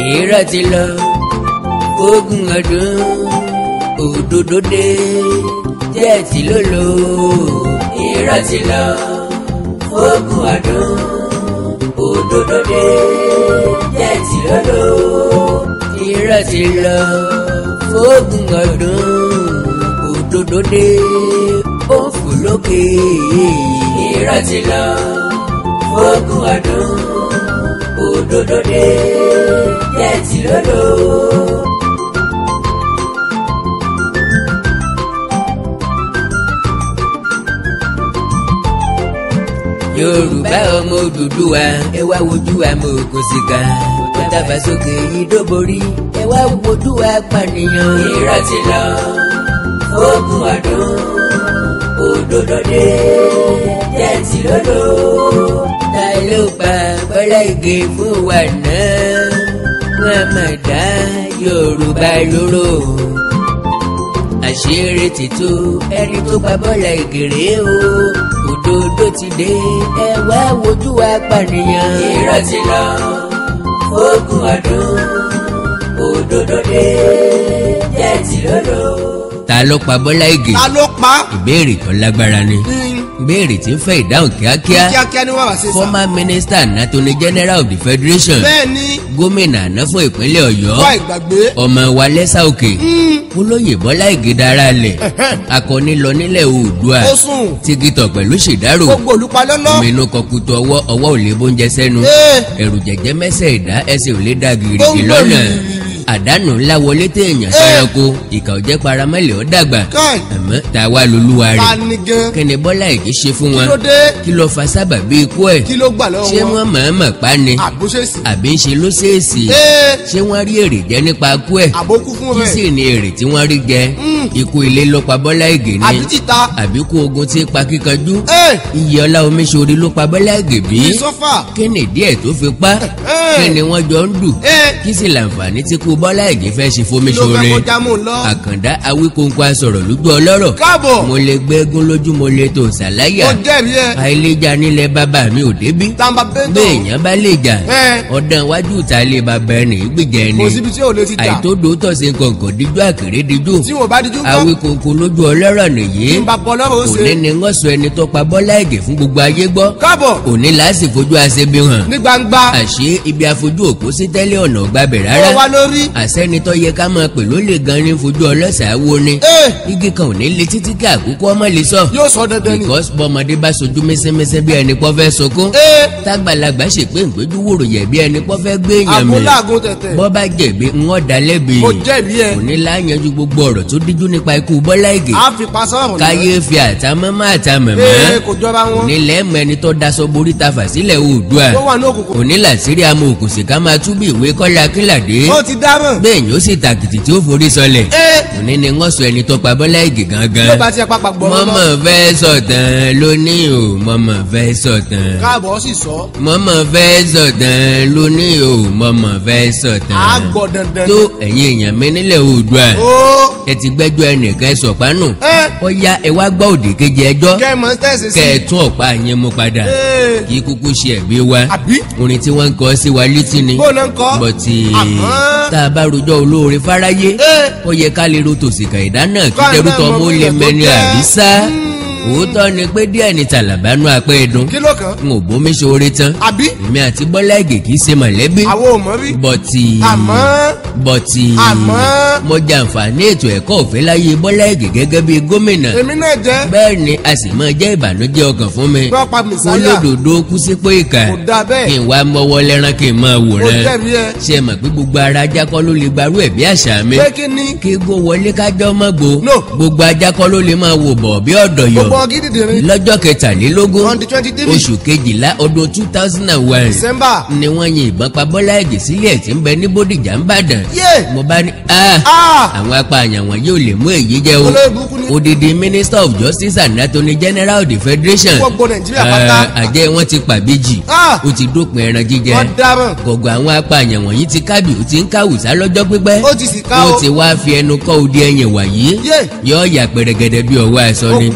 irọ́ ti lọ ogún ọdún òdodo dé díẹ̀ tí ló lò irọ́ ti lọ ogún ọdún òdodo dé díẹ̀ tí ló lò irọ́ ti lọ ogún ọdún òdodo dé ó fò lókè irọ́ ti lọ ogún ọdún òdodo dé díẹ̀ tí ló lò. yorùbá ọmọ Odùduwà ẹ wá wojú àmọ́ ògùn sìgá òkúta sókè yìí dóborí ẹ wá wojú apànìyàn. irọ́ ti lọ ogún ọdún òdodo dé díẹ̀ tí ló lò. ta ló pa Bọ́lá Ìgè fún wa náà wọ́n máa dá yorùbá lóró àṣírí ti tú ẹni tó pa Bọ́lá Ìgè rèé o òdodo ti dé ẹ wá wojú apànìyàn. irọ́ ti lọ ogún ọdún òdodo dé díẹ̀ tí ló lò. ta ló pa Bọ́lá Ìgè? ta ló pa. ìbéèrè tó lágbára ni ìbéèrè tí ń fẹ́ ìdáhùn kíákíá kíákíá ni wọ́n wá sí sá. former minister and attorney general of the federation bẹ́ẹ̀ ni gómìnà àná fún ìpínlẹ̀ ọ̀yọ́ wá ìgbàgbé. ọmọ wa lẹ́sà òkè olóyè bọ́lá ìgè dára lẹ̀ akọni lọ nílẹ̀ oòdùà ó sùn tìgìtọ̀ pẹ̀lú ṣèdárò gbogbo olùpalọ́lọ́. ìmìnú kọkùtù ọwọ́ ọwọ́ ò lè bóúnjẹ sẹ́nu Ee. ẹ̀rù jẹ̀jẹ̀ mẹ́sẹ̀ ìdá ẹsẹ̀ ò lè da Ó ń gìrìgì gbọ́ lọ́nà rìrìrì. àdánù ńlá wọlé téèyàn sẹ́ranko ìkà ò jẹ́ paramẹ́lẹ̀ ó dàgbà káì àmọ́ tá a wá lolúwa ta rẹ̀ ni gan. kí ni bọ́lá ìgè ṣe fún kí wọn ló dé. kí ló fa sábàbí ikú ẹ̀ kí ló gbà lọ́wọ́ ṣé wọ́n mọ̀ọ́mọ̀ pa ni àbúṣèṣì. àbí ń ṣe ló ṣèèṣì ee ṣé wọ́n rí èrè jẹ nípa ikú ẹ̀ àbókú fún kí rẹ̀. sì ni èrè tí wọ́n rí jẹ ikú ilé ló pa Bọ́lá Ìgè ni àbí títa. àbí kú ogun tí ń pa kíkanjú ee iyì ọlá omiṣori ló pa Bọ́lá Ìgè bí kí sọ́fà. kí ni díẹ̀ tó fi pa Ẹ̀. kí ni wọ́n jọ ń dù ee kí sì làǹfààní tí kú Bọ́lá Ìgè fẹ́ ṣe ló fẹ́ fomiṣore kó jámù lọ. àkàndá awíkóńkó asọ̀rọ̀ lójú ọlọ́rọ̀ káàbọ̀. mo lè gbẹ́gun lójú mo lè tó ṣàláyà mo jẹ́rìí ẹ. àìlèjà nílẹ̀ bàbá mi ò débí tàǹbà bẹ́tọ̀. béèyàn bá lè jà Ẹ̀. ọ̀dàn iwájú ìta ilé bàbá ẹni gbìjà ẹni kò síbi tí ò lè ti jà. àìtódò tọ̀sí kọ̀ǹkọ̀ díjú àkèré díjú tí wọn bá díjú kọ́. awíkóńkó lójú ọlọ́rọ̀ nìyí kí n bá bọ́ lọ́rùn ó òní ṣe. ni wọ́n sọ ẹni tó pa Bọ́lá Ìgè fún gbogbo ayé gbọ́ káàbọ̀. òní láàsì fojú aṣebi hàn ní gbangba. àṣé ibi àfojú òkú sí tẹ́lẹ̀ ọ̀nà ọ̀gbàbẹ̀ ó rárá wá lórí. àṣẹ́ni tó yẹ ká máa pè ló lè gan ní fojú ọlọ́sàá wo ni ee igi kan ò ní le títí kí àkókò ọmọ lè sọ yóò sọ dandan ni. because bọ́mọdé bá sojú mẹ́sẹ́mẹ́sẹ́ bí ẹni pọ́ fẹ́ sunkún ee tágbàlagbà ṣe pé ìgbéjú wòrò yẹ bí ẹni pọ́ fẹ́ gbé èèyàn mi àgúnláàgún tẹ̀tẹ̀. bọ́ bá jẹ̀bi ńwọ́n dá lẹ́bi mo jẹ́rìí ẹ. òní láyanjú gbogbo ọ̀rọ̀ tó díjú nípa ikú Bọ́lá Ìgè a fi pa sọ́ọ̀rùn. káyé fi àtàmọ́ má àtàmọ̀ ee mọ́ kò jọra wọn. òní lẹ́mọ̀ ẹni tó daṣọ borí ta fà sílẹ̀ Oòduà ó wà ní òkùnkùn. òní làṣírí amọ̀ òkùnsì ká máa túbí ìwé Kọ́lá Akínládé ó ti dáràn. bẹ́ẹ̀ ni ó sì tàkìtì tí ó forí sọlẹ̀ ee òní ni wọ́n sọ ẹni tó pa Bọ́lá Ìgè gangan ló bá ti ẹ pápá gbọ́ mọ́mọ́ fẹ́ sọ̀tàn lónìí o mọ́mọ́ fẹ́ sọ̀tàn káàbọ̀ ó sì sọ. mọ́mọ́ fẹ́ sọ̀tàn lónìí o mọ́mọ́ fẹ́ a sọ̀tàn gbọ́ dandan. tó ẹ̀yin èèyàn mi nílẹ̀ Oòduà ó ẹ ti gbẹ́jọ́ ẹnìkan ẹ sọ̀pánù ẹ ó yá ẹ wá gbọ́ òdì kejì ẹjọ́ kẹ́ ẹ mọ̀ tẹ̀sí sí. kẹ́ ẹ tún ọ̀pá yẹn mú padà ee kí kúkú ṣe ẹ̀bí wa àbí orin tí wọ́n ń kọ sí wa létí ni bó náà ń kọ́. bọ̀tì Àmọ́- tá a bá rojọ́ olóore fáráyé ee ó yẹ ká lè ro tòsíkà ìdá náà kí Káà náà tẹrútọ mọ mọ́ bí lè ilẹ̀ tó mẹ́ni jẹ́. àrísá òótọ́ ni pé díẹ̀ ní tàlàbánú apẹ́ ẹ̀dùn kí ló kàn. n ò bómi ṣoore tán àbí èmi àti Bọ́lá Ìgè kì í ṣe mọ̀lẹ́bí àwọn ò mọ̀ rí. bọ̀tì àmọ́ bọ̀tì àmọ́ mo jàǹfààní ètò ẹ̀kọ́ ọ̀fẹ́ láyé Bọ́lá Ìgè gẹ́gẹ́ bíi gómìnà èmi náà jẹ́ bẹ́ẹ̀ ni a sì máa jẹ́ ìbànújẹ́ ọkàn fún mi rọ́pà mìsáyà olódodo kú sípò ìkà kò dáa kí bẹ́ẹ̀ n wá mọ́wọ́ lẹ́rán kí n máa kò wòran jẹ́bi ẹ. ṣe mọ̀ pé gbogbo ara ajá kọ́ ló lè gbarú ẹ̀ bí àṣà mi pé kí ni kí gbó wọlé kájọ́ mọ́ gbo No. gbogbo ajá kọ́ ló lè máa wò bọ̀ bí ọ̀dọ̀ yọ̀ gbogbo ọgídì dìrín lọ́jọ́ kẹtàlélógún on the twenty three oṣù kejìlá ọdún two thousand and one december ni wọ́n yin ìbọn pa Bọ́lá Ìgè sílẹ̀ tí ń bẹ ní Bódìjà ń bàdàn yé mo bá ní ah ah àwọn apààyàn wọn yóò lè mú èyí jẹ́ o olóyè burúkú ni odidi minister of justice and attorney general of the federation gbogbo nàìjíríà pátá Eh, àjẹ́ wọn ti pàbíjì ah ó ti dópin ẹran jíjẹ wọ́n dáràn gọ̀gọ̀ àwọn apààyàn wọ̀nyí ti kábì ó ti ń káwùsá lọ́jọ́ pípẹ́ ó ti sì ká ó o ti wá fi ẹnu kọ́ odi ẹ̀yìn wàyí yé yóò yà pẹ̀rẹ̀gẹ̀dẹ̀ bí ọwọ́ aṣọ ni òkú bí wọ́n ṣe ṣe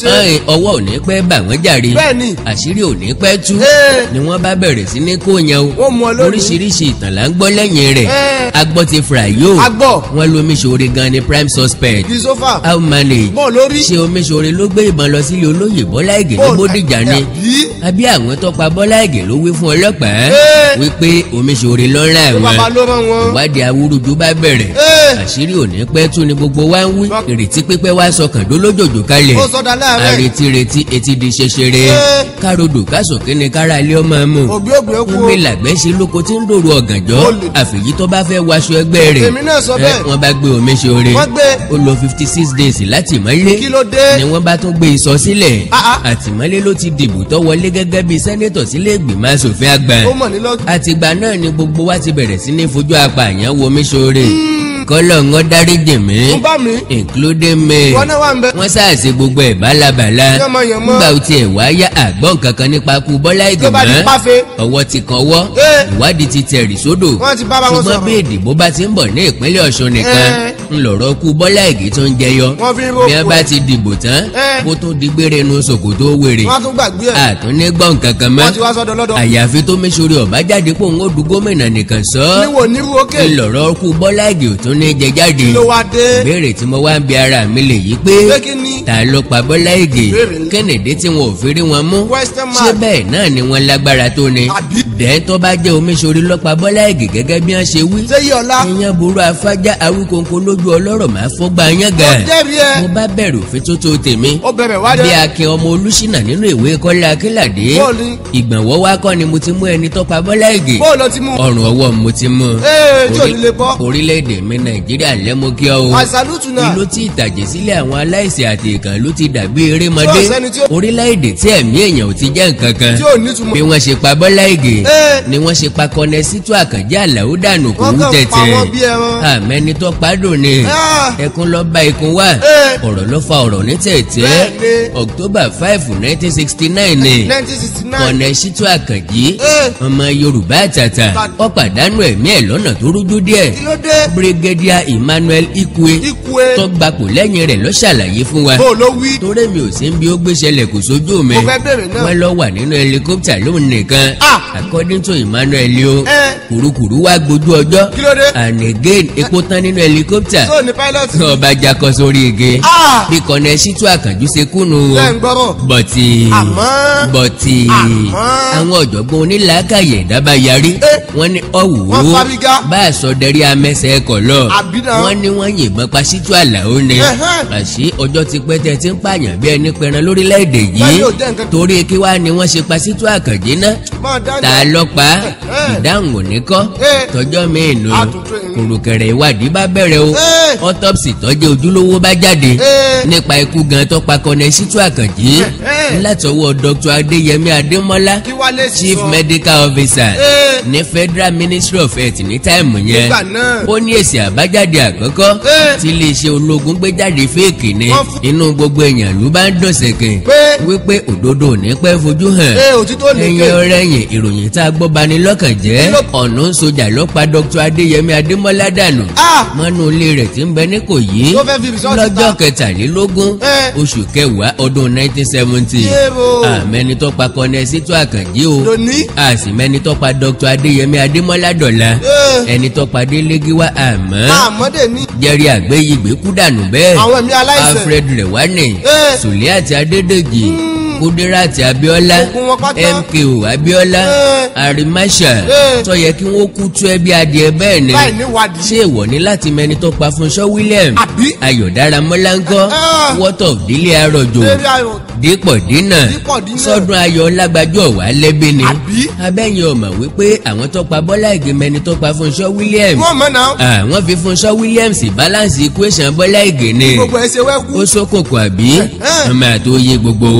ṣe. ẹ̀ẹ́n ọwọ́ ò ní pẹ́ bà wọ́n jàre Bẹ́ẹ̀ni. àṣírí ò ní pẹ́ tú Ee. ni wọ́n bá bẹ̀rẹ̀ sí ní kó yẹn o Wọ́n mú ọ lónìí. oríṣiríṣi ìtàn là ń gbọ́ lẹ́yìn rẹ̀ Ee. agbọ́ ti Frayo Agbọ́. wọn lómi ṣoore gan ni prime suspect Di sofa. how manage Bọ́ọ̀ lórí. ṣé omi ṣoore ló gbé ìbọn lọ sílé olóyè Bọ́lá Ìgè ní Bọ́ọ̀ Bódìjà ni àbí? àbí àwọn tó pa Bọ́lá Ìgè ló wí fún ọlọ́pàá Ee. wípé omi ṣoore ló rán àwọn Bàbá ló rán wọn. ìwádìí awúrúju bá bẹ̀rẹ̀ Ee. àṣírí òní pẹ́ tún ni gbogbo wa ń wí Lọ- ìrètí pípẹ́ wá sọkàn dólójòjò kalẹ̀ Ó sọdá láàárẹ̀. àrètí retí etí di ṣeṣere Ee. károdò kásòkè ni kára ilé ọmọ mu Òbí òbí ó kú. omi làgbẹ́ ṣe lóko tí ń dòrò ọ̀gànjọ́ Olè. àfẹ̀yí tó bá fẹ́ waṣọ ẹgbẹ́ rẹ̀ Èmi náà sọ ẹ, bẹ́ẹ̀. wọ́n bá gbé omi ṣoore Wọ́n gbé. ó lò fifty six days láti mọ́lé Kí ló dé? ni wọ́n bá tún gbé ìsọ sílẹ̀ Ah, ah. àtìmọ́lé ló ti dìbò tó wọlé gẹ́gẹ́ bíi sẹ́nẹ́tọ̀ sílé ìgbìmọ̀ asòfin àgbà Ó mọ̀ ní lọ́dún. àtìgbà náà ni gbogbo wa ti bẹ̀rẹ̀ sí ní fojú apààyàn wo mi ṣoore kọ́lọ̀ ń dáríjì mí Ń bá mi. including me Wọ́n náà wà ń bẹ. wọ́n ṣàṣe gbogbo ẹ̀ bálabàla Yánmọ̀yánmọ̀. nígbà tí ẹ̀ wá yá àgbọ̀n kankan nípa kú Bọ́lá Ìgè Tó bá di mọ́ páfe. ọwọ́ ti kan wọ́ Ee. ìwádìí ti tẹ̀rì sódò Wọ́n ti bá bá wọn ṣùgbọ́n sọ̀rọ̀. bí ìdìbò bá ti ń bọ̀ ní ìpínlẹ̀ Ọ̀ṣun nìkan Ee. ńlọrọ̀ kú Bọ́lá Ìgè tó ń jẹyọ Wọ́n fi ń bí wọ́n roko bá ẹ̀. ti dìbò tán Ee. kó tó di gbére nu ṣòkòtò wèrè Wọ́n á tún gbàgbé ẹ̀. àtúní gbọ̀n kankan mọ́ Wọ́n ti wá sọ́dọ̀ lọ́dọ̀. àyàfi tó méṣorí ọ̀bá jáde pò ń ó du gómìnà nìkan sọ Níwò nírú òkè. ńlọrọ̀ kú Bọ́lá Ìgè ò tún ní jẹ jáde Ló wá dé. ìbéèrè tí mo wá ń bi ara mi lè yí pé Pé kí ni? ta ló pa Bọ́lá Ìgè Ìbéèrè ńlá. kẹ́nìdé tí wọn ò fi rí wọn mú Question ṣé mark. bẹ́ẹ̀ náà ni wọ́n lágbára tó ni Àbí? dẹ́n tó bá jẹ́ omiṣorí ló pa Bọ́lá Ìgè gẹ́gẹ́ bí wọ́n ṣe wí Ṣé yí ọ̀la? ìyẹn burú afájá awíkóńkó lójú ọlọ́rọ̀ máa fọ́gbà yán Ó gan jẹ́rìí ẹ. mo bá bẹ̀rù òfin tó tó tèmi Ó bẹ̀rẹ̀ wá bí dé. akin ọmọ olùṣínà nínú ìwé Kọ́lá Akínládé Bọ́ọ̀lù. ìgbọ̀nwọ́ wa kọ́ ni mo ti mú ẹni tó pa Bọ́lá Ìgè Bóòlù ti mú. ọrùn ọwọ́ mo ti mú Ee, tí ò Orí- ní lè bọ́. orílẹ̀-èdè mi Nàìjíríà lẹ́mú kí ọ o I salute now. ìlú tí ìtàjẹ̀ sílẹ̀ àwọn aláìsẹ̀ àti ìkàn ló ti dàbí erémọdé Tí ò sẹ́ni tí ó- orílẹ̀-èdè tí ẹ̀mí èèyàn ò ti jẹ́ nǹkan kan Tí ò ní túmọ̀. bí wọ́n ṣe pa Bọ́lá Ìgè Ee. ni wọ́n ṣe pa kọ́nẹ́ sítú àkànjẹ́ àlàó dànù kò Wọ́n ń kàn pa tẹ̀tẹ̀ wọ́n bí ẹran. àmẹ́ni tó padùn ni Ah. ẹkún lọ bá ikun wá Ee. ọ̀rọ̀ ló fa ọ̀rọ̀ ní tẹ̀tẹ̀ Bẹ́ẹ̀ni. October five nineteen sixty nine ni 1969. kọ̀nẹ́ sítú àkànjí Ee. ọmọ Yorùbá àtàtà Ta- ó pàdánù ẹ̀mí ẹ̀ lọ́nà tó rújú díẹ̀ Kí ló dé? Brigadier Emmanuel Ikwe Ikú ẹ. tó gbapò lẹ́yìn rẹ̀ ló ṣàlàyé fún wa Bó ló wí? torí mi ò sí bí ó gbé ṣẹlẹ̀ kò sójú mi Mo fẹ́ bèrè náà. wọ́n lọ wà nínú helicopter lóun nìkan Ah. according to Emmanuel o Ẹ. kùrukùru wá gbójú ọjọ́ Kí ló dé? and again epo tán nínú helicopter Tó ní pilot. ọba jakọ sórí ege Ah. bí kọ́nẹ́ ṣítú àkànjú ṣe kúnnu Ṣé ń gbọ́rọ̀? bọ̀tì Àmọ́. bọ̀tì Àmọ́. àwọn ọ̀jọ̀gbọ́n onílàákàyè ìdábà yarí Eh. wọ́n ní ọ̀wù Wọ́n fárígá. bá a sọ dẹ́rí amẹ́sẹ̀ ẹ̀kọ́ lọ Àbí náà. wọ́n ní wọ́n yìnbọn pa ṣítú àlàó ni Ẹ̀hẹ́n. àṣé ọjọ́ ti pẹ́ tẹ́ ti ń pààyàn bí ẹni pẹran lórílẹ̀‐èdè Bẹ́ẹ̀ yìí yóò jẹ́ nǹkan- torí kí wá ni wọ́n ṣe pa ṣítú àkànjé náà Máa dáná. ta ló pa á? Ẹ̀hẹ́n. ìdáhùn ò ní kọ́ Eh. tọjọ́ mi nù Àtúntò ìrìn. kùrùkẹ̀rẹ̀ ìwádìí bá bẹ̀rẹ̀ o Eh. autopsy tọ́jú ojúlówó bá jáde Eh. nípa ikú gan tó pa kọ́nẹ́ ṣítú àkànjé Eh. látọwọ́ Dr. Adéyẹmí Adémọ́lá Kí wá lè chief sọ? medical officer Eh. ní Federal Ministry of Health ní táìmù yẹn Nígbà náà. ó ní èsì àbájáde àkọ́kọ́ Eh. tí iléeṣẹ́ ológun gbé jáde fèèkì ni Wọ́n fún- inú gbogbo èèyàn ló bá ń dùn sẹ̀kẹ̀ Pé. wípé òdodo ò ní pẹ́ fojú hàn Ee, òtítọ́ ní ẹ̀yin ké. ọ̀rẹ́yìn ìròyìn tá a gbọ́ bani lọ́kàn jẹ́ Kí ló- ọ̀nà sójà ló pa Dr. Adéyẹmí Adémọ́lá dànù Ah. mọ́nú ilé rẹ̀ tí ń bẹ ní Ìkòyí Tó fẹ́ fi result lọ́jọ́ ta. kẹtàlélógún Eh. oṣù kẹwàá ọdún 1970 Yéèrò. àmẹ́ni tó pa kọ́nẹ́ sítú àkànjí o Lóní. àsìmẹ́ni tó pa Dr. Adéyẹmí Adémọ́lá dọ̀la Eh. ẹni tó pa Délégiwá àmọ́ Àmọ́dé mi. jẹ́rí àgbéyìgbé kú dànù bẹ́ẹ̀ Àwọn ẹ̀mí aláìsẹ̀. Alfred Rẹ̀wánì Eh. Sùlíàtì Adédèjì Kúdíràtì Abíọ́lá Gbogbo wọn pátá. MKO Abíọ́lá Eh. Arimasha Eh. tó yẹ kí wọ́n kú tú ẹbí adìẹ bẹ́ẹ̀ ni Láì níwádìí. ṣé ìwọ ní láti mẹni tó pa Fúnṣọ́ William Àbí? Ayọ̀dára Mọ́láńkọ́ Ah. What of Délé Arọ̀jò Eré ayọ̀. dípọ̀ dínà Dípọ̀ dínà. sọdún ayọ̀ lágbájọ́ wà lẹ́bí ni Àbí? abẹ́yìn ọmọ wípé àwọn tó pa Bọ́lá Ìgè mẹni tó pa Fúnṣọ́ William Wọ́n mọ̀ náà. àwọn fi Fúnṣọ́ Williams balance equation Bọ́lá Ìgè ni Gbogbo ẹ̀ ṣe wẹ́kú. ó ṣókùnkùn àbí Eh. ọmọ àti oyè gbogbo wa Àtàmọ́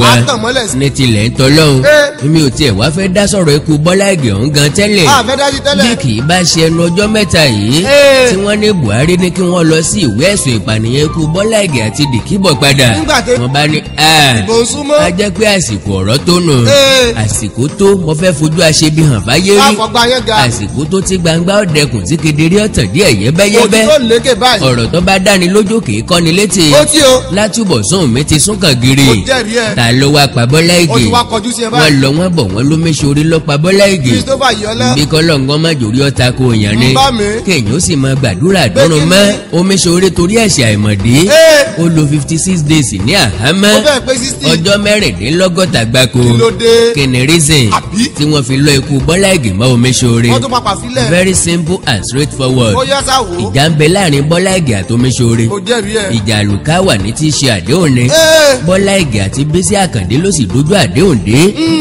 mọ́lẹ̀ sí. ní tilẹ̀ ń tọ́lọ́hún Ẹ́. mi ò tiẹ̀ wá fẹ́ dá sọ̀rọ̀ ikú Bọ́lá Ìgè ọ̀hún gan tẹ́lẹ̀ a fẹ́ dájú bí tẹ́lẹ̀. kì í bá ṣe ẹnu ọjọ́ mẹ́ta yìí Ẹ́. tí wọ́n ní Buhari ní kí wọ́n lọ sí ìwé ẹ̀sùn ìpànìyàn ikú Bọ́lá Ìgè àti Dìkíbọ̀ padà Nígbà tí- wọ́n bá ní "Ah, ìbò ń súnmọ́. a jẹ́ pé àsìkò ọ̀rọ̀ tó nù Ẹ́. àsìkò tó mo fẹ́ fojú aṣebi hàn fáyé rí àfọ̀gbà yẹn ga. àsìkò tó ti gbangba ọ̀dẹkùn tí kedere ọ̀tàn díẹ̀ yẹ́bẹ́yẹ́bẹ́ òtún tó lékè báyìí. ọ̀rọ̀ tó bá dáni lójú kì í kọ́ni létí ó tí o. látúbọ̀sún mi ti sún kàn gírí ó jẹ́rìí ẹ̀. ta ló wá pa Bọ́lá ó Ìgè ti wá kọjú sí ẹ wọ́n báyìí. lọ wọ́n bọ̀ wọ́n ló méṣorí ló pa Bọ́lá Ìgè Christopher Yọlá. bí kọ́lọ́ngàn má jòrí ọ̀tá kò yàn ni ń bá mi. kéèyàn ó sì máa gbàdúrà Bẹ́ẹ̀ dúró ni. mọ́ omiṣore torí ẹ̀ṣẹ̀ àìmọ̀dé Ẹ́. ó lo fifty six days ní àhámọ́ ó fẹ́ pé sixty. ọjọ́ mẹ́rìndínlọ́gọ́ta gbáko kí ló dé. kí ni reason Àbí? tí wọ́n fi lọ ikú Bọ́lá Ìgè mọ́ omiṣore wọ́n tún papà sílẹ̀. very simple and straightforward ó yá sá wò ó. ìjà ń bẹ láàrin Bọ́lá Ìgè àti omiṣore ó jẹ́rìí ẹ̀. ìjà àlùkà wà ní tí í ṣe àdéhùn ni Ẹ́. Bọ́lá Ìgè àti Bísí Àkàndé ló sì dojú àdéhùn dé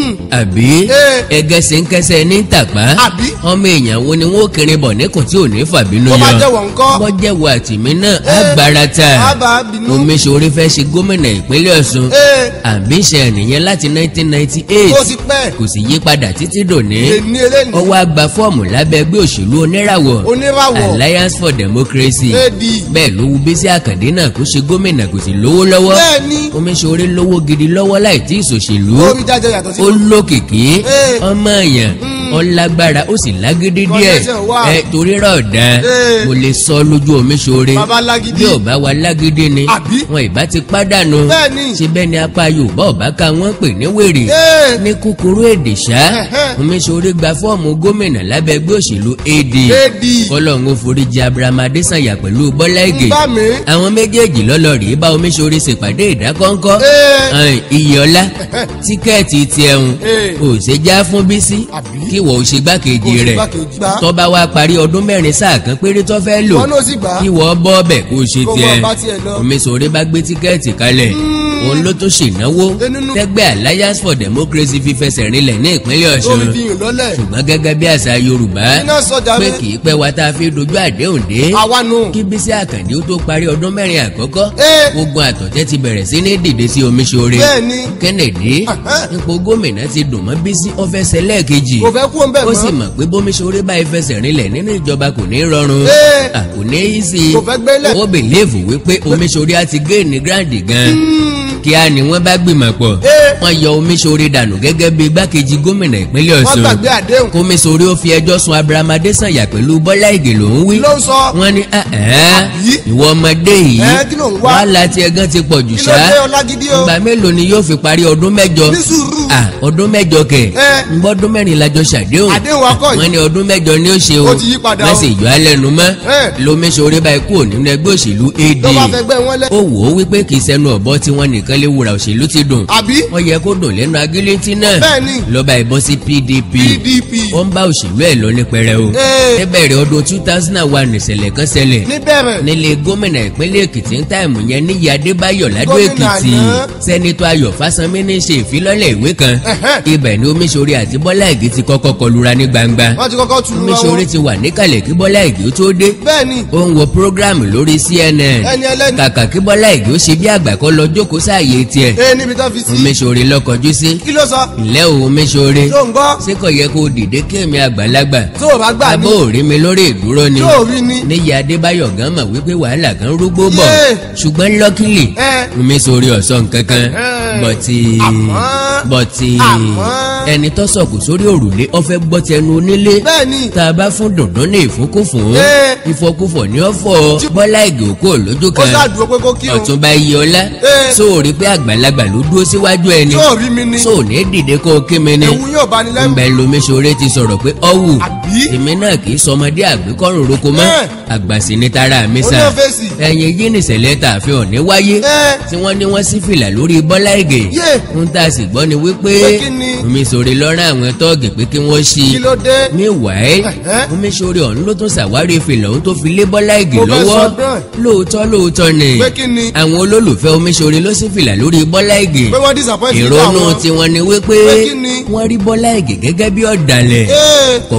àbí Ẹ́. ẹgẹsẹ̀ ń kẹsẹ̀ ní tàpá Àbí? ọmọ èèyàn wo ni wọn ó kiri bọ̀ níkùn tí ò ní fàbínú tó bá yan jẹ́wọ̀ ńkọ́. wọ́n jẹ́wọ́ àtìmí náà Ẹ́. agbára ta ábà bínú. Omiṣore fẹ́ ṣe gómìnà ìpínlẹ̀ Ọ̀ṣun Ẹ́. àbíṣe nìyẹn láti 1998 ó ti pẹ́. kò sì yí padà títí dòní èní eléni. ó wá gba fọ́ọ̀mù lábẹ́ ẹgbẹ́ òṣèlú oníràwọ̀ oníràwọ̀. Alliance for Democracy AD. bẹ́ẹ̀ ló wu Bísí Àkàndé náà kó ṣe gómìnà kò sì lówó lọ́wọ́ bẹ́ẹ̀ni. Omiṣore lówó gidi lọ́wọ́ láì tí ì ṣòṣèlú orí jájọ yàtọ̀ sí. ó lókìkí Ee. ọmọ èèyàn ọlágbára ó sì lágídí díẹ̀ Connection wà. ẹ torí rọ̀ọ̀dá Ee. mo lè sọ lójú Omiṣore baba lágídí. bí ò bá wa lágídí ni Àbí? wọn ìbá ti pádànù Bẹ́ẹ̀ni. ṣe bẹ́ẹ̀ ni apá Yorùbá ọ̀bá ká wọ́n pè ní wèrè Ee. ní kúkúrú èdè ṣá Ẹ̀hẹ́. Omiṣore gba fọ́ọ̀mù gómìnà lábẹ́ ẹgbẹ́ òṣèlú AD AD. kọ́lọ́hún ó foríjì Abraham Adésànyà pẹ̀lú Bọ́lá Ìgè ń bá mi. àwọn méjèèjì lọ́lọ́rìí bá Omiṣore ṣèpàdé ìdákọ́ńkọ́ Ee. Ẹn, iyọ̀lá tíkẹ́ẹ̀tì tiẹ̀ ń Ee. ò ṣe já fún Bísí Àbí? kí wọ́n ò ṣe gbákejì Kò ṣe rẹ̀ gbákejì gbá. tó bá wá parí ọdún mẹ́rin sáà kan péré tó fẹ́ lò wọn náà sì gbà á. kí wọ́n bọ́ ọbẹ̀ kó ṣe Kó tiẹ̀ máa bá tiẹ̀ lọ. Omiṣore bá gbé tíkẹ́ẹ̀tì kalẹ̀ òun ló tún ṣènáwó Ẹnúnú. tẹ́gbẹ́ Alliance for Democracy fi fẹsẹ̀ rinlẹ̀ ní ìpínlẹ̀ Ọ̀ṣun orí fi yìn lọ́lẹ̀. ṣùgbọ́n gẹ́gẹ́ bí àṣà Yorùbá iná sọjà pé mi. kì í pẹ́ wa tá a fi dojú àdéhùn dé àwa nù. kí Bísí Àkàndé ó tó parí ọdún mẹ́rin àkọ́kọ́ Ee. ogun àtọ̀tẹ́ ti bẹ̀rẹ̀ sí ní dìde sí Omiṣore bẹ́ẹ̀ni. Kennedy Ahán. ipò gómìnà ti dùn mọ́ Bísí ó fẹsẹ̀ lẹ́ẹ̀kejì kò fẹ́ kú òun bẹ́ẹ̀ ó mọ́. sì mọ̀ pé bómiṣore bá ìfẹsẹ̀ rinlẹ̀ nínú ìjọba kò ní rọrùn Ee. à, kò ní í sí i Kò fẹ́ gbélẹ̀. ó bèlèfù wípé Omiṣore á ti gé ní gíráǹdì gan kíá ni wọ́n bá gbìmọ̀ pọ̀ Ee. wọ́n yọ Omiṣore dànù gẹ́gẹ́ bí igbákejì gómìnà ìpínlẹ̀ wọ́n Ọ̀ṣun gbàgbé àdéhùn. Omiṣore ó fi ẹjọ́ sun Abraham Adésànyà pẹ̀lú Bọ́lá Ìgè lòún wí ló ń sọ. wọ́n ní ẹ̀ẹ́ Àbí? ìwọ ọmọdé yìí Ẹ́, kí ló ń wá? wàhálà tí ẹgán ti pọ̀ jù kí ló ṣá dé ọlágídí o. ìgbà mélòó ni yóò fi parí ọdún mẹ́jọ ní sùúrù. ah ọdún mẹ́jọ kẹ̀ Ẹ́. ń bọ́ ọdún mẹ́rin lájọ ṣàdéhùn Àdéhùn akọ yìí. wọ́n ní ọdún mẹ́jọ ni ó ṣe o Ó ti yí padà wọ́n o. sì yọ alẹ́ nu mọ́ Ẹ́. Lómiṣore báyìí kúrò nínú ẹgbẹ́ òṣèlú AD tó bá fẹ́ gbẹ́ wọn lẹ́. ó wò ó wípé kì í sẹ́nu ọ̀bọ tí wọ́n nìkan lè wúra òṣèlú ti dùn àbí. wọ́n yẹ kó dùn lẹ́nu agilintí náà Bẹ́ẹ̀ni. lọ́ba ìbọn sí PDP PDP. ó ń bá òṣèlú ẹ̀ lọ ní pẹrẹu Ee. níbẹ̀rẹ̀ ọdún two thousand and one nìṣẹ̀lẹ̀ kan ṣẹlẹ̀ níbẹ̀rẹ̀. nílé gómìnà ìpínlẹ̀ èkìtì ń táìmù yẹn níyì adébáyọ̀ ládó Gómìnà èkìtì àná. sẹ́nitọ́ ayọ̀ fásánmi ní ṣe ìfilọ́lẹ̀ ìwé kan Ẹ̀hẹ́. ibẹ̀ ni omiṣore àti bọ́lá ìgè ti kọ́kọ́ kọlura ní gbangba wọ́n ti kọ́kọ́ tulu omiṣore wọn. ti wà níkàlẹ̀ kí bọ́lá ìgè ó tó dé bẹ́ẹ̀ni. ó ń wo programu lórí CNN ẹni ẹlẹ́ni. kàkà kí bọ́lá ìgè ó ṣe bí àgbà kọ́ lọ jókòó sáàyè tiẹ̀ ee níbi tó fi sí. omiṣore lọ́kọjú sí kí ló sọ. ǹlẹ́ o omiṣore tó ń gbọ́. ṣé kò yẹ kó o dìde kí èmi àgbàlagbà tó o bá gbà ní. abó ò rí mi lórí ìdúró ni tó o rí ni. níyì adébáyọ̀ gan mọ̀ wípé wàhálà kan rúgbó bọ̀ Yé! ṣùgbọ́n lọ́kìlì Ẹ́. Omiṣore ọ̀sán kankan Ẹ́. bọ̀tì Àmọ́- bọ̀tì àmọ́- ẹni tó sọ̀kù sórí òrùlé ọ̀fẹ́ gbọ́ tẹnu onílé bẹ́ẹ̀ni. tá a bá fún dùndún ní ìfúnkúfún Ẹ́. ìfọkúfọ̀ ní ọ̀fọ̀ bọ́lá ìgè òkú lójú ó kan ṣàdúró pé kó kí o. ọ̀túnba iyọlá Ẹ́. sóòrí pé àgbàlagbà ló dúró síwájú ẹni tó o rí mi ni. sóòní dìde kó o kí mi ni ewu yóò bá ní lẹ́rù. ńbẹ Lomiṣore ti sọ̀rọ̀ pé ọ̀wù Àbí? èmi náà kì í sọmọdé àgbékọ́rùn roko mọ́ Ẹ́. àgbà sì ni tara mi ó sà ní ọ́fẹ́sì. ẹ̀yìn yìí nìṣẹ̀lẹ̀ tààfin òní wáyé Ẹ́. tí wọ́n ní wọ́n sí fìlà lórí Bọ́lá Ìgè Yé. ń tà sí gbọ́ ni wípé Pé kí ni? Omiṣore lọ́rùn àwọn tọ́ọ̀gì pé kí wọ́n ṣí kí ló dé. meanwhile Ẹ̀hẹ́. Omiṣore ọ̀hún ló tún ṣàwárí fìlà òun tó fi lé Bọ́lá Ìgè Mo fẹ́ lọ́wọ́ sọ bẹ́ẹ̀. lóòótọ́ lóòótọ́ ni pé kí ni. àwọn olólùfẹ́ Omiṣore ló sí fìlà lórí Bọ́lá Ìgè pé wọ́n disappoint ìrònú tiwọn ni wípé Pé kí ni? wọ́n rí Bọ́lá Ìgè gẹ́gẹ́ bí ọ̀dàlẹ̀ ee kò wá pẹ́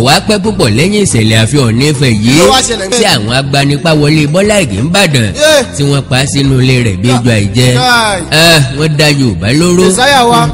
púpọ̀ lẹ́yìn ìṣẹ̀lẹ̀ àfihàn nífẹ̀ẹ́ yìí Ló wá ṣẹlẹ̀ tí àwọn agbanipa wọlé Bọ́lá Ìgè ń bàdàn Yé. tí wọ́n pa á sínú ilé rẹ̀ bí ijó àìjẹ́ Káì. Ah, wọ́n da Yorùbá lóró Mẹ̀sáyà wa.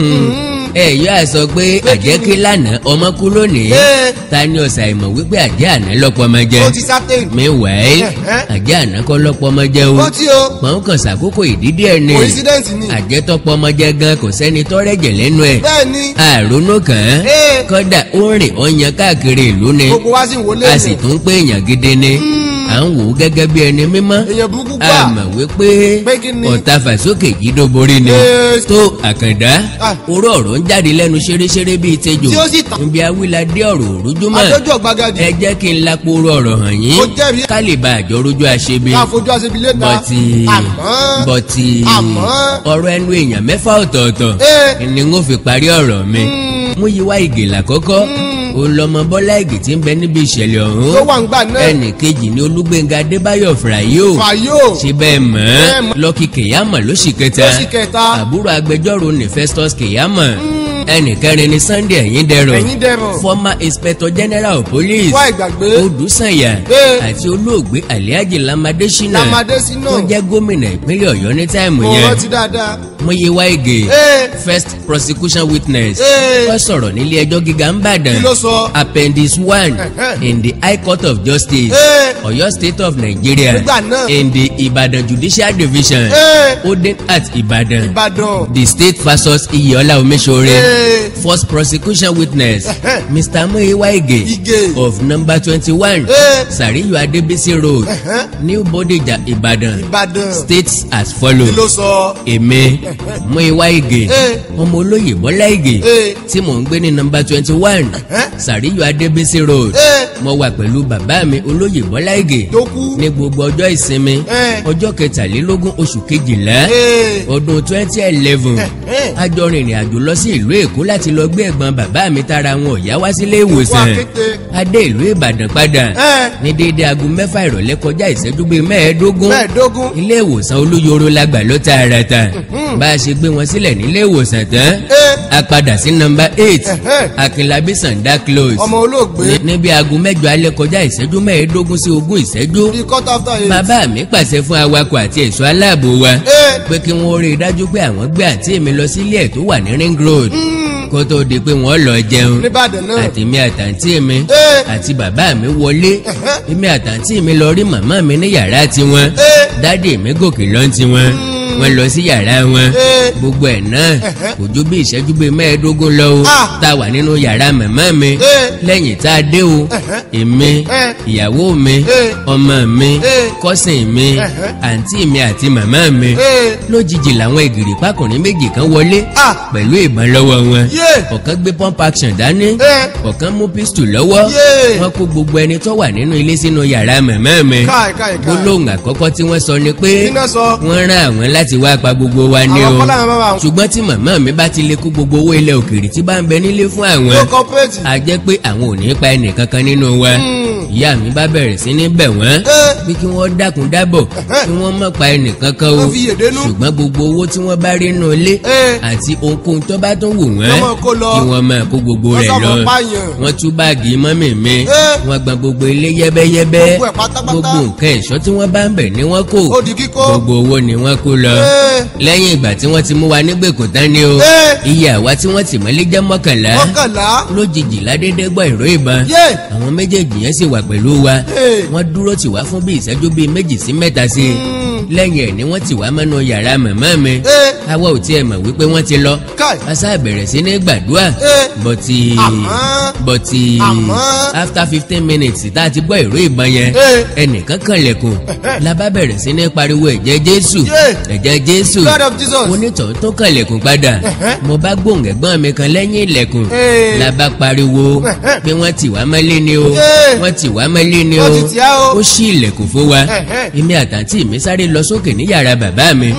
ẹ yóò à sọ pé àjẹkí lánàá ọmọ kú lónìí Ẹ. ta ni ọ̀sà ìmọ̀ wípé àjẹ́ àná lọ́pọ̀ ọmọ jẹ ó ti sátẹ̀. meanwhile Ẹ̀hẹ́. àjẹ́ àná kọ́ lọ́pọ̀ ọmọ jẹ o ó ti o pọ̀n kàn sàkókò ìdídí ẹ̀ ni coincidence ni. àjẹ́ tọ́pọ̀ ọmọ jẹ gan kò sẹ́ni tọ́rẹ́jẹ̀ lẹ́nu ẹ̀ bẹ́ẹ̀ ni àrònú kàn án Ẹ. kọ́dà ó ń rìn ọ̀yàn káàkiri ìlú ni gbogbo wa sì ń wọlé a sì tún pé èèyàn gidi ni à ń wò ó gẹ́gẹ́ bí ẹni mímọ́ èèyàn burúkú a gbà. mọ̀ wípé Pé kí ni? ọ̀tá fàsókè yìí ló borí ni Yes. tó àkàndá Ah. oró ọ̀rọ̀ ń jáde lẹ́nu ṣeréṣeré bíi tejò Tí ó sì tàn. nbí awíla dé ọ̀rọ̀ òrújúmọ́ adójú ọ̀gbagadì. ẹ jẹ́ kí n laporo ọ̀rọ̀ hàn yín Ó jẹ́rìí. ká lè bá àjọ rojú àṣebi ká fojú àṣebi lé ta. bọ́tì àmọ́ bọ́tì Àmọ́. ọ̀rọ̀ ẹnu èèyàn mẹ́fà ọ̀tọ̀ọ̀tọ̀ Ẹ. ni n ó fi parí ọ̀rọ̀ mi mú yí wá ìgè lákọ́kọ́ òun lọmọ Bọ́lá Ìgè tí ń bẹ níbi ìṣẹ̀lẹ̀ ọ̀hún ló wà ń gbà náà. ẹnì kejì ni Olúgbénga Adébáyọ̀ Fráyò fàyò. ṣe bẹ́ẹ̀ mọ̀ Bẹ́ẹ̀ ọ́ mọ̀. Lọ́kì Kèyámọ̀ ló sì kẹta Ló sì kẹta. àbúrò agbẹjọ́rò ní Festus Kèyámọ̀ ẹnì kẹrin ni Sunday Ẹ̀yìndẹ̀rọ̀ Ẹ̀yìndẹ̀rọ̀. former inspector general of police wá ìgbàgbé. Odùsànyà Bẹ́ẹ̀. àti olóògbé Alhaji Lamade Shina Lamade Shina. tó jẹ́ gómìnà ìpínlẹ̀ Ọ̀yọ́ ní táìmù mo yẹn rántí dáadáa. Múyìwá Ìgè Ẹ. first prosecution witness Ẹ. ó sọ̀rọ̀ nílé ẹjọ́ gíga ń bàdàn kí ló sọ. appendix one Ẹ̀hẹ́. in the high court of justice Ẹ. Ọ̀yọ́ state of Nigeria Nígbà náà. in the Ibadan judicial division Ẹ. Oden at Ibadan Ìbàdàn. the state versus Iyọlá Omesore Ẹ. first prosecution witness Ẹ̀hẹ́. Mr. Múyìwá Ìgè Ìgè. of number twenty-one Ẹ. Sàríyù Adébísí road Ẹ̀hẹ́. New Bodija Ibadan Ìbàdàn. states as kí follows ló sọ. èmi Múyìwá Ìgè Ẹ. ọmọ olóyè Bọ́lá Ìgè Ẹ. tí mò ń gbé ní nọ́mbà twenty one Ẹ̀hẹ́. Sàríyù Adébísí road Ẹ. mo wà pẹ̀lú bàbá mi olóyè Bọ́lá Ìgè tó kú. ní gbogbo ọjọ́ ìsinmi Ẹ. ọjọ́ kẹtàlélógún oṣù kejìlá Ẹ. ọdún twenty eleven Ẹ̀hẹ́. a jọ rìnrìn àjò lọ sí ìlú Èkó láti lọ gbé ẹ̀gbọ́n bàbá mi tára wọn ò yá wá sílé wá ìwòsàn kété. a dé ìlú Ìbàdàn padà Ẹ. ní déédéé aago mẹ́fà ìrọ̀lẹ́ kọjá ìṣẹ́jú bíi mẹ́ẹ̀ẹ́dógún mẹ́ẹ̀ẹ́dógún. ilé ìwòsàn olúyọrọ la gbà ló tààràtà bá a ṣe gbé wọn sílẹ̀ nílé ìwòsàn tán Ẹ. a padà sí nọ́mbà eight Ẹ̀hẹ́. Akínlábí Sàǹdá close ọmọ olóògbé. ní- níbi aago mẹ́jọ alẹ́ kọjá ìṣẹ́jú mẹ́ẹ̀ẹ́dógún sí ogún ìṣẹ́jú bíi cut after eight. bàbá mi pàṣẹ fún awakọ̀ àti ẹ̀ṣọ́ aláàbò wa Ẹ. pé kí wọ́n rí i dájú pé àwọn gbé àǹtí mi lọ sílé ẹ̀ tó wà ní ring road kó tó di pé wọ́n lọ jẹun Níbàdàn náà. àti mi àtàǹtí mi Ẹ. àti bàbá mi wọlé Ẹ̀hẹ́. èmi àtàǹtí mi lọ rí màmá mi ní yàrá tiwọn Ẹ. dádì mi gòkè lọ tiwọn wọ́n lọ sí yàrá wọn Ẹ. gbogbo ẹ̀ náà Ẹ̀hẹ́. kò ju bí ìṣẹ́jú bíi mẹ́ẹ̀ẹ́dógún lọ o Ah. tá a wà nínú yàrá màmá mi Ẹ. lẹ́yìn tá a dé o Ẹ̀hẹ́. èmi Ẹ. ìyàwó mi Ẹ. ọmọ mi Ẹ. kọ́sìn mi Ẹ̀hẹ́. àǹtí mi àti màmá mi Ẹ. lójijì làwọn ìgìrì pákùnrin méjì kan wọlé Ah. pẹ̀lú ìbọn lọ́wọ́ wọn Yé. ọ̀kan gbé pump action dání Ẹ. ọ̀kan mú pistol lọ́wọ́ Yé. wọ́n kó gbogbo ẹni tó wà nínú ilé sínú yàrá màmá mi káì káì káì. gbólóhùn àkọ́kọ́ tí wọ́n sọ ni pé Iná sọ. wọ́n rán àwọn láti wá pa gbogbo wa ní Àwọn o kọ́lá àwọn bàbá àwọn. ṣùgbọ́n tí màmá mi bá ti lè kó gbogbo owó ilẹ̀ òkèèrè tí bá ń bẹ nílé fún àwọn Ló corporate. a jẹ́ pé àwọn ò ní pa ẹnìkankan nínú wa ìyá mi bá bẹ̀rẹ̀ sí ní bẹ̀ wọ́n Ẹ. bí kí wọ́n dákun dábọ̀ Ẹ̀hẹ́. kí wọ́n má pa ẹnìkankan o Wọ́n fi yèdè nú. ṣùgbọ́n gbogbo owó tí wọ́n bá rí nínú ilé Ẹ. àti ohunkóhun tó bá tún wù wọ́n Kí wọ́n kó lọ. kí wọ́n máa kó gbogbo Wọ́n rẹ̀ sá lọ fún pààyàn. wọ́n tú báàgì mọ́mì mi Ẹ. wọ́n gba gbogbo ilé yẹ́bẹ́yẹ́bẹ́ Gbogbo ẹ̀ pátápátá. gbogbo nǹkan ẹ̀ṣọ́ tí wọ́n bá ń bẹ̀ ni wọ́n kó Ó di kíkó. gbogbo owó ni wọ́n kó lọ Ẹ. lẹ́yìn ìgbà tí wọ́n ti mú wa nígbèkùn tán ni o Ẹ. iye àwa tí wọ́n tì mọ́lé jẹ́ mọ́kànlá mọ́kànlá. lójijì ládédé gbọ́ ìró ìbọn Yé. àwọn méjèèjì yẹn sì wà pẹ̀lú wa Hey. wọ́n dúró tì wá fún bí ìṣẹ́jú bíi méjì sí mẹ́ta sí i lẹ́yìn ẹ̀ ni wọ́n tì wá mọ́nú yàrá màmá mi Ẹ. àwa ò tiẹ̀ mọ̀ wípé wọ́n ti lọ Káì. a sá bẹ̀rẹ̀ sí ní gbàdúrà Ẹ. bọ́tì Àmọ́. bọ́tì Àmọ́. after fifteen minutes tá a ti gbọ́ ìró ìbọn yẹn Ẹ. ẹnìkan kànlẹ̀kùn la bá bẹ̀rẹ̀ sí ní pariwo ẹ̀jẹ̀ Jésù Yé. ẹ̀jẹ̀ Jésù Blood of Jesus. onítọ̀ tó kànlẹ̀kùn padà Ẹ̀hẹ́. mo bá gbóhùn ẹ̀gbọ́n mi kan lẹ́yìn ilẹ̀kùn Ẹ. la bá pariwo Ẹ̀hẹ́. pé wọ́n tì wá mọ́lé ni o Yé. wọ́n tì wá mọ́lé ni o Wọ́n ti tì á o. ó ṣí ilẹ̀kùn fún wa Ẹ̀hẹ́. èmi àtàntì mi sáré lọ sókè ní yàrá bàbá mi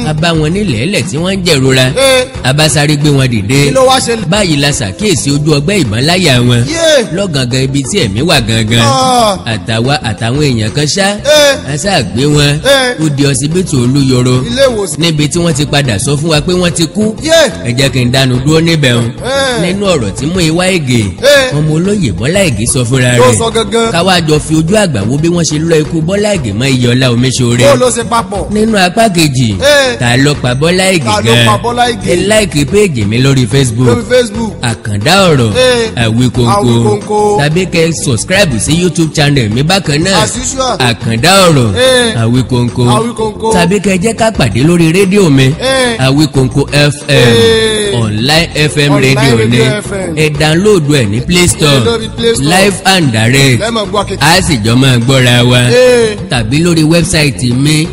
Mm. a bá wọn nílẹ̀ẹ́lẹ̀ tí wọ́n ń jẹ̀rora ee a bá sáré gbé wọn dìde kí ló wá ṣẹlẹ̀. báyìí la ṣàkíyèsí ojú ọgbẹ́ ìbọn láyà wọn yé lọ́gàngàn ibi tí ẹ̀mí wà gangan Ah. àtàwa àtàwọn èèyàn kan ṣá ee a ṣáà gbé wọn Eh. ó di ọsibítù olúyọrọ ilé ìwòsàn. níbi tí wọ́n ti padà sọ fún wa pé wọ́n ti kú yé ẹ jẹ́ kí n dánu dúró níbẹ̀ hàn Eh. nínú ọ̀rọ̀ tí mú ìwá ègè Eh. ọmọ olóyè bọ́lá ègè sọ fúnra tó rẹ̀ sọ gangan. káwá jọ fi ojú àgbà wo bí wọ́n ṣe lọ ikú bọ́lá ègè mọ́ iyọ̀lá omiṣore ó ló ṣe papọ̀. nínú apá kejì Eh. ta ló pa bọ́lá ègè Ta ló gan pa Bọ́lá Ìgè? ẹ láìkì péèjì mi lórí facebook lórí facebook. àkàndá ọ̀rọ̀ Eh. àwíkóńkó Àwíkóńkó. tàbí kẹ́ subscribe sí youtube channel mi bákan náà as usual. àkàndá ọ̀rọ̀ Eh. àwíkóńkó Àwíkóńkó. tàbí kẹ́ jẹ́ ká pàdé lórí rédíò mi Eh. àwíkóńkó fm Eh. online fm Online rédíò ni radio FM. ẹ download ẹ ní play store Eh, lórí Play Store. live and direct lẹ́mọ̀ gbọ́ akẹ́kọ̀ọ́. a sì jọ máa gbọ́ra wa ee tàbí lórí wẹ́bsáìtì mi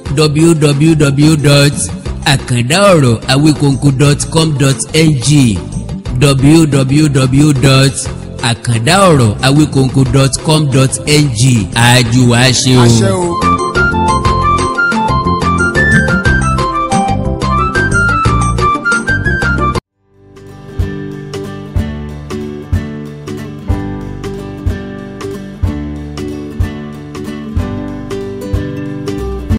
www.akandaoroawikonko.com.ng www.akandaoroawikonko.com.ng àjùwà ṣe o. àṣẹ o.